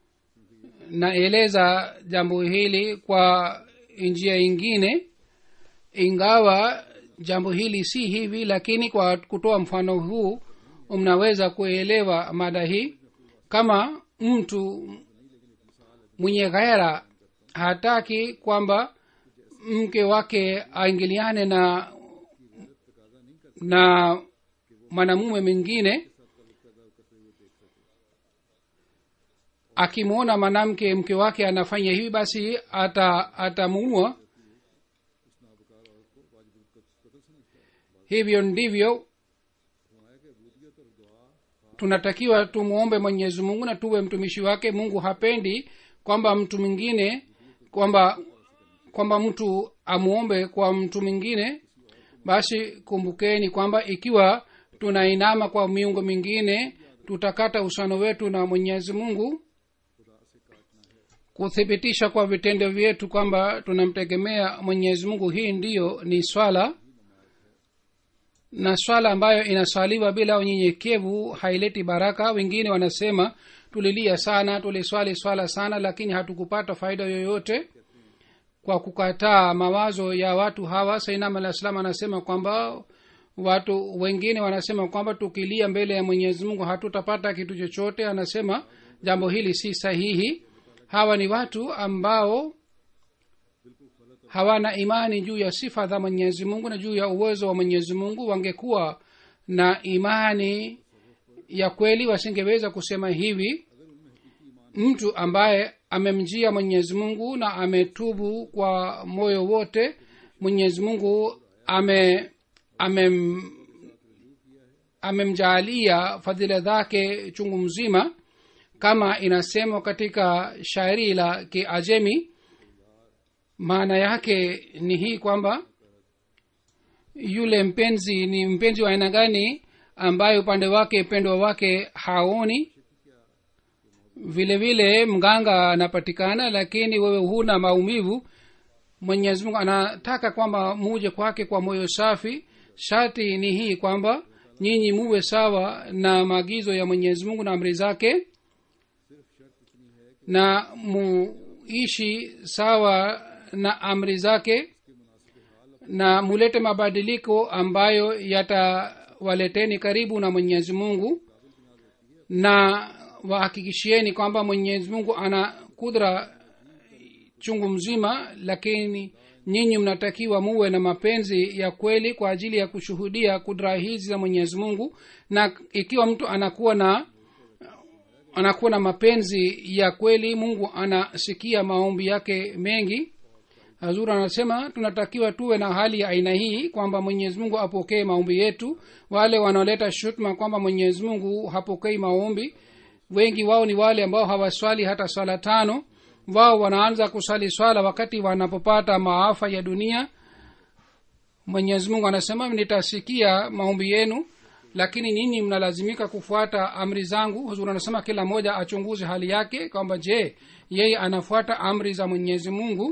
naeleza jambo hili kwa njia ingine ingawa jambo hili si hivi lakini kwa kutoa mfano huu mnaweza kuelewa mada hii kama mtu mwenye ghaira hataki kwamba mke wake aingiliane na na mwanamume mwingine akimwona mwanamke mke wake anafanya hivi basi ata atamuua hivyo ndivyo tunatakiwa tumwombe mwenyezi mungu na tuwe mtumishi wake mungu hapendi kwamba mtu mwingine kwamba kwamba mtu amwombe kwa mtu mwingine basi kumbukeni kwamba ikiwa tunainama kwa miungo mingine tutakata usano wetu na mwenyezi mungu kuthibitisha kwa vitendo vyetu kwamba tunamtegemea mwenyezi mungu hii ndiyo ni swala na swala ambayo inaswaliwa bila unyenyekevu haileti baraka wengine wanasema tulilia sana tuliswali swala sana lakini hatukupata faida yoyote kwa kukataa mawazo ya watu hawa sainam alah salam anasema kwamba watu wengine wanasema kwamba tukilia mbele ya mwenyezi mungu hatutapata kitu chochote anasema jambo hili si sahihi hawa ni watu ambao hawana imani juu ya sifa za mwenyezi mungu na juu ya uwezo wa mwenyezi mungu wangekuwa na imani ya kweli wasingeweza kusema hivi mtu ambaye amemjia mwenyezi mungu na ametubu kwa moyo wote mwenyezi mungu ame amem amemjaalia fadhila zake chungu mzima kama inasemwa katika shairi la kiajemi maana yake ni hii kwamba yule mpenzi ni mpenzi wa aina gani ambaye upande wake pendwa wake haoni vile vile mganga anapatikana lakini wewe huna maumivu mwenyezi mungu anataka kwamba muje kwake kwa moyo safi shati ni hii kwamba nyinyi muwe sawa na maagizo ya mwenyezi mungu na amri zake na muishi sawa na amri zake na mulete mabadiliko ambayo yatawaleteni karibu na mwenyezi mungu na wahakikishieni kwamba mwenyezi mungu ana kudra chungu mzima lakini nyinyi mnatakiwa muwe na mapenzi ya kweli kwa ajili ya kushuhudia kudra hizi za mwenyezi mungu na ikiwa mtu anakuwa na anakuwa na mapenzi ya kweli mungu anasikia maombi yake mengi hazur anasema tunatakiwa tuwe na hali ya aina hii kwamba mwenyezi mungu apokee maombi yetu wale wanaoleta shutma kwamba mwenyezi mungu hapokei maombi wengi wao ni wale ambao hawaswali hata swala tano wao wanaanza kusali swala wakati wanapopata maafa ya dunia mwenyezi mungu anasema nitasikia maombi yenu lakini nyinyi mnalazimika kufuata amri zangu huzuri anasema kila mmoja achunguze hali yake kwamba je yeye anafuata amri za mwenyezi mungu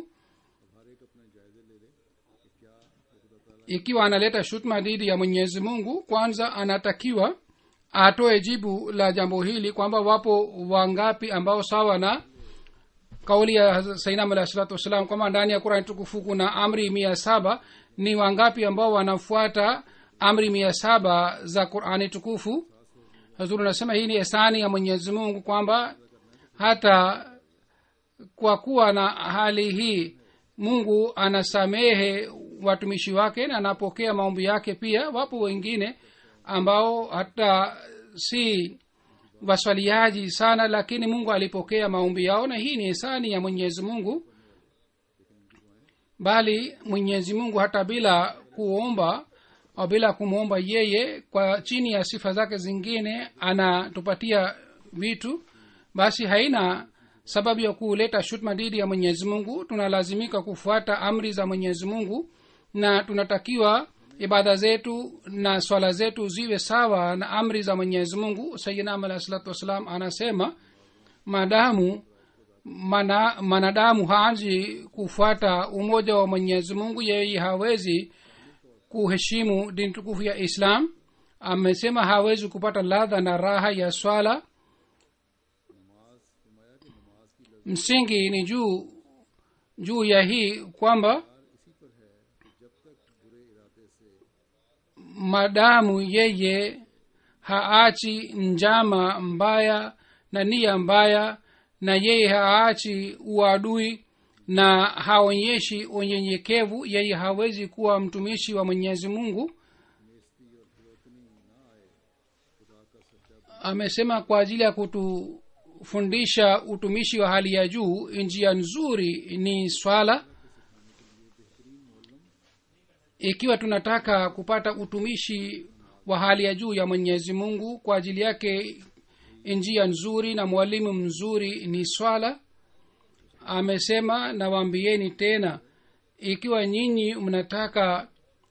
ikiwa analeta shutma dhidi ya mwenyezi mungu kwanza anatakiwa atoe jibu la jambo hili kwamba wapo wangapi ambao sawa na kauli ya sainam alahi salatu wassalam kwamba ndani ya kurani tukufu kuna amri mia saba ni wangapi ambao wanafuata amri mia saba za qurani tukufu hazuri anasema hii ni esani ya mwenyezi mungu kwamba hata kwa kuwa na hali hii mungu anasamehe watumishi wake na anapokea maombi yake pia wapo wengine ambao hata si waswaliaji sana lakini mungu alipokea maombi yao na hii ni hisani ya mwenyezi mungu bali mwenyezi mungu hata bila kuomba au bila kumwomba yeye kwa chini ya sifa zake zingine anatupatia vitu basi haina sababu ya kuleta shutma dhidi ya mwenyezi mungu tunalazimika kufuata amri za mwenyezi mungu na tunatakiwa ibada zetu na swala zetu ziwe sawa na amri za mwenyezi mungu sayidinam alahi salatu wassalam anasema madamu mana, manadamu haanzi kufuata umoja wa mwenyezi mungu yeye hawezi kuheshimu dini tukufu ya islam amesema hawezi kupata ladha na raha ya swala msingi ni juu juu ya hii kwamba madamu yeye haachi njama mbaya na nia mbaya na yeye haachi uadui na haonyeshi unyenyekevu yeye hawezi kuwa mtumishi wa mwenyezi mungu amesema kwa ajili ya kutufundisha utumishi wa hali ya juu njia nzuri ni swala ikiwa tunataka kupata utumishi wa hali ya juu ya mwenyezi mungu kwa ajili yake njia nzuri na mwalimu mzuri ni swala amesema nawaambieni tena ikiwa nyinyi mnataka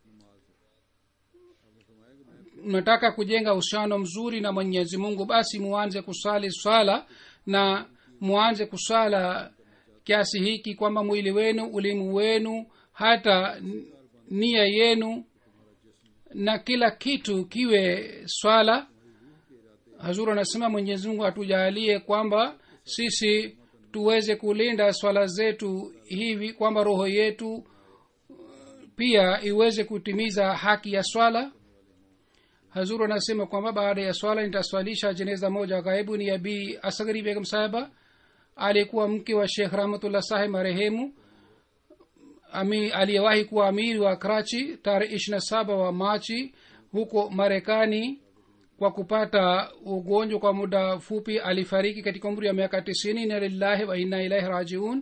mnataka kujenga uhusiano mzuri na mwenyezi mungu basi muanze kusali swala na muanze kusala kiasi hiki kwamba mwili wenu ulimu wenu hata nia yenu na kila kitu kiwe swala hazuru anasema mwenyezi mungu atujalie kwamba sisi tuweze kulinda swala zetu hivi kwamba roho yetu pia iweze kutimiza haki ya swala hazuru anasema kwamba baada ya swala nitaswalisha jeneza moja ghaibu ni abi asgari begum sahaba aliyekuwa mke wa shekh rahmatullah sahib marehemu ami aliyewahi kuwa amiri wa krachi tarehe ishirina saba wa machi huko marekani kwa kupata ugonjwa kwa muda fupi alifariki katika umri wa miaka tisini ina lillahi wa inna ilaihi rajiun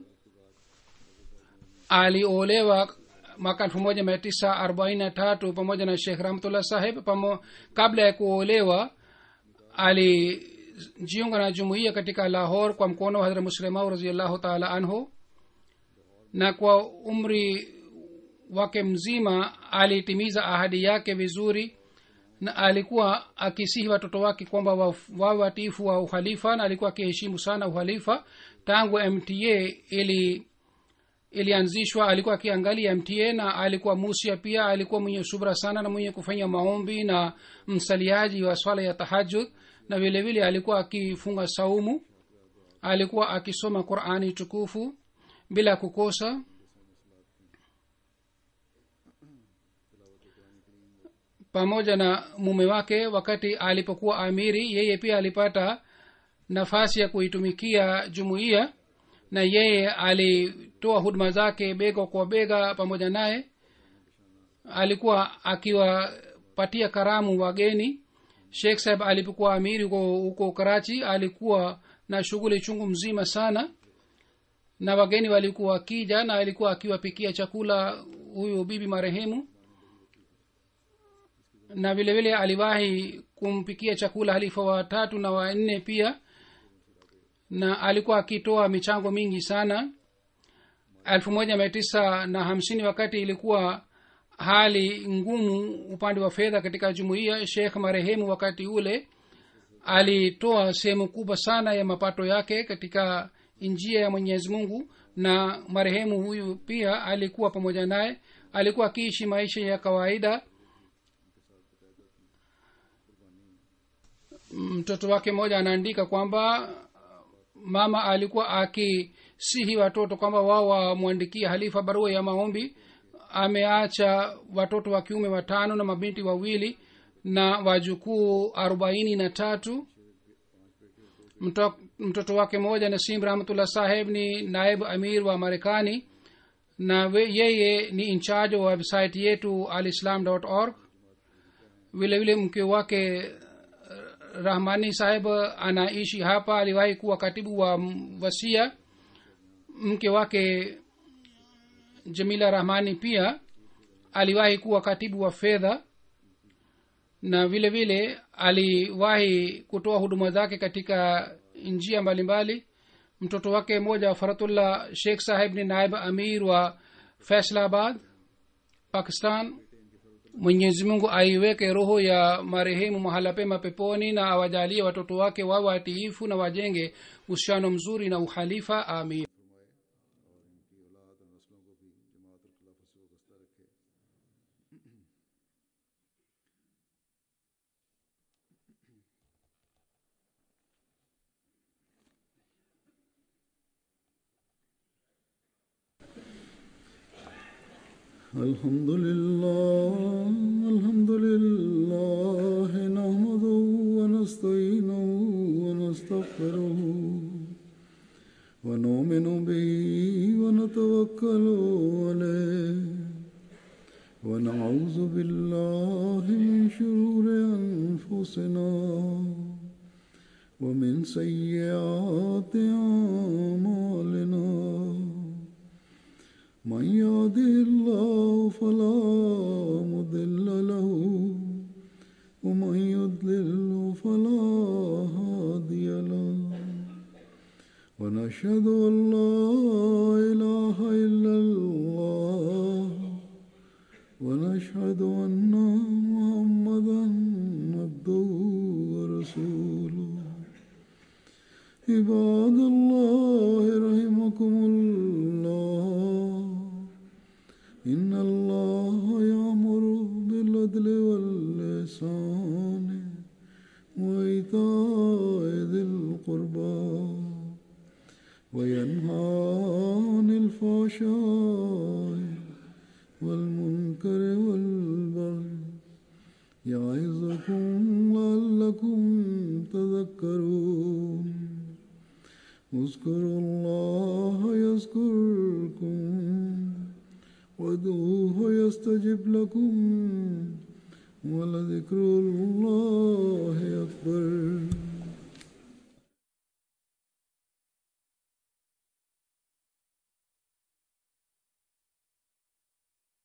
aliolewa mwaka elfu moja mia tisa arobaini na tatu pamoja na shekh rahmatullah saheb pamo kabla ya kuolewa alijiunga na jumuiya katika lahor kwa mkono wa hadrat muslimau raziallahu taala anhu na kwa umri wake mzima alitimiza ahadi yake vizuri na alikuwa akisihi watoto wake kwamba wawe watiifu wa uhalifa na alikuwa akiheshimu sana uhalifa tangu mta ili ilianzishwa alikuwa akiangalia mta na alikuwa musia pia alikuwa mwenye subra sana na mwenye kufanya maombi na msaliaji wa swala ya tahajud na vile vile alikuwa akifunga saumu alikuwa akisoma qurani tukufu bila kukosa pamoja na mume wake wakati alipokuwa amiri yeye pia alipata nafasi ya kuitumikia jumuiya na yeye alitoa huduma zake bega kwa bega pamoja naye alikuwa akiwapatia karamu wageni sheikh saheb alipokuwa amiri huko huko karachi alikuwa na shughuli chungu mzima sana na wageni walikuwa wakija na alikuwa akiwapikia chakula huyu bibi marehemu na vile vile aliwahi kumpikia chakula halifa watatu na wanne pia na alikuwa akitoa michango mingi sana elfu moja mia tisa na hamsini wakati ilikuwa hali ngumu upande wa fedha katika jumuiya shekh marehemu wakati ule alitoa sehemu kubwa sana ya mapato yake katika njia ya mwenyezi mungu na marehemu huyu pia alikuwa pamoja naye alikuwa akiishi maisha ya kawaida mtoto wake mmoja anaandika kwamba mama alikuwa akisihi watoto kwamba wao wamwandikia halifa barua ya maombi ameacha watoto wa kiume watano na mabinti wawili na wajukuu arobaini na tatu Mto, mtoto wake mmoja nasim rahmatullah saheb ni naibu amir wa marekani na we, yeye ni incharge wa website yetu alislam org vile vile mke wake rahmani saheb anaishi hapa aliwahi kuwa katibu wa wasia mke wake jamila rahmani pia aliwahi kuwa katibu wa fedha na vile vile aliwahi kutoa huduma zake katika njia mbalimbali mtoto wake mmoja wa faratullah sheikh saheb ni naib amir wa faisalabad pakistan mwenyezi mungu aiweke roho ya marehemu mahala pema peponi na awajalie watoto wake wawe watiifu na wajenge uhusiano mzuri na uhalifa amin الحمد لله الحمد لله نحمده ونستعينه ونستغفره ونؤمن به ونتوكل عليه ونعوذ بالله من شرور أنفسنا ومن سيئات أعمالنا من يهده الله فلا مضل له ومن يضلل فلا هادي له ونشهد ان لا اله الا الله ونشهد ان محمدا عبده ورسوله عباد الله رحمكم الله إن الله يأمر بالعدل واللسان وإيتاء ذي القربى وينهى عن الفحشاء والمنكر والبغي يعظكم لعلكم تذكرون اذكروا الله يذكركم وادعوه يستجب لكم ولذكر الله